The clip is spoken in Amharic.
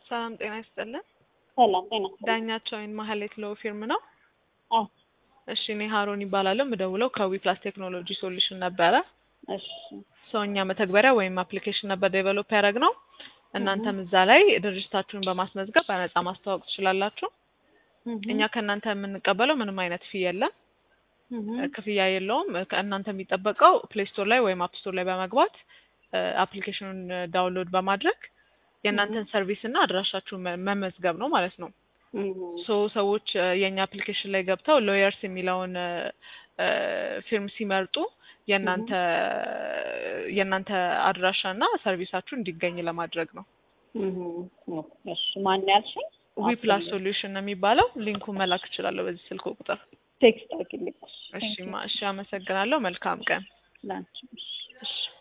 ሰላም ጤና ይስጥልን። ሰላም ጤና ይስጥልኝ። ዳኛቸው ወይን ማህሌት ሎ ፊርም ነው። አዎ እሺ እኔ ሀሮን ይባላለሁ። የምደውለው ከዊፕላስ ቴክኖሎጂ ሶሉሽን ነበረ። እሺ ሰውኛ መተግበሪያ ወይም አፕሊኬሽን ነበር ዴቨሎፕ ያደረግ ነው። እናንተም እዛ ላይ ድርጅታችሁን በማስመዝገብ በነፃ ማስተዋወቅ ትችላላችሁ። እኛ ከእናንተ የምንቀበለው ምንም አይነት ፊ የለም፣ ክፍያ የለውም። ከእናንተ የሚጠበቀው ፕሌይ ስቶር ላይ ወይም አፕ ስቶር ላይ በመግባት አፕሊኬሽኑን ዳውንሎድ በማድረግ የእናንተን ሰርቪስ እና አድራሻችሁን መ- መመዝገብ ነው ማለት ነው። ሶ ሰዎች እ፣ የእኛ አፕሊኬሽን ላይ ገብተው ሎየርስ የሚለውን እ፣ ፊርም ሲመርጡ የእናንተ የእናንተ አድራሻ እና ሰርቪሳችሁ እንዲገኝ ለማድረግ ነው። እሺ ማን ያልሽኝ? ዊፕላስ ሶሉሽን ነው የሚባለው። ሊንኩን መላክ እችላለሁ በዚህ ስልክ ቁጥር። ቴክስት አድርጊልኝ። እሺ ማ እሺ፣ አመሰግናለሁ። መልካም ቀን። ላንቺ እሺ